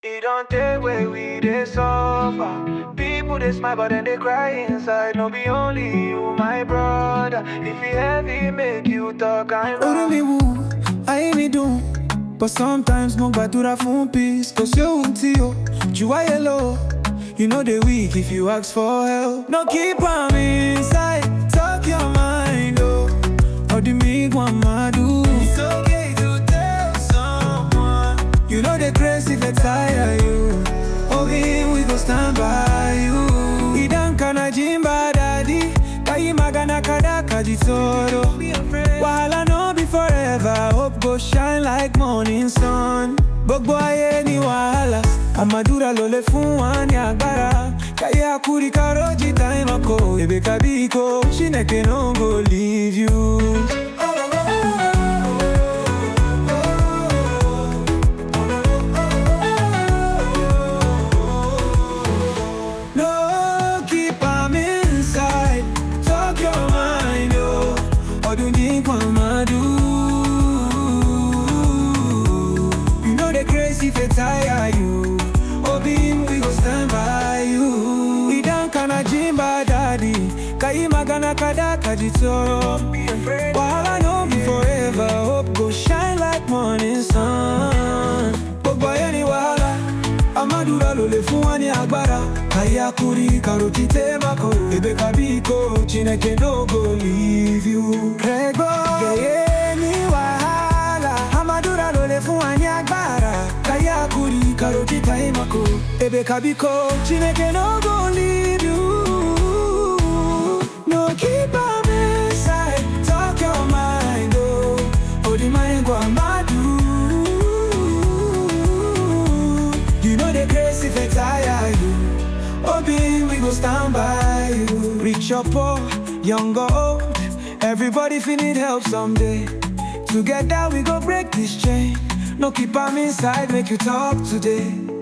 It don't take way we they suffer. People they smile but then they cry inside. No be only you, my brother. If you heavy, make you talk and Oru mi wù, ayé mi dùn. But sometimes mo gbàdúrà fún peace. Kò sí ohun tí o jù wáyé lọ. You know they weak if you ask for help. No keep am inside, talk your mind o. Ọdún mi gbọ́n máa dùn. It's okay to tell someone. You know the grace if they tire you. Oh, him we go stand by you. Idan kana jimba daddy. Kayi magana kada kajitoro. Wahala no be forever. Hope go shine like morning sun. Gbogbo ayé ni wàhálà. Àmàdúrà ló lè fún wa ní agbára. Káyé àkúrí kárọ́jì táìmọ̀ kò. Èbè kàbí ikó. Chineke no go leave you. No, keep am inside. Talk your mind, yo. Ọdún ní kan máa do. You know the crazy if it tire you. Obin, we go stand by you. Idan kana jimba daddy. Kayi magana kada kajitoro. Wahala no be forever. Hope go shine like morning sun. Gbogbo ayé ni wàhálà. Amadura ló lè fún wa ní agbára. Ayé akuri karoti temako. Ebe kabiko, Chineke no go leave you. Rego, yeye ni wàhálà. Amadura ló lè fún wa ní agbára. Ayé akuri karoti temako. Ebe kabiko, Chineke no go leave you. No keep am inside, talk your mind, oh. Odi mind go amadu. You know the grace if it tire you. Obi, we go stand by you. Rich or poor, young or old, everybody feel need help someday. Together we go break this chain. No keep am inside, make you talk today.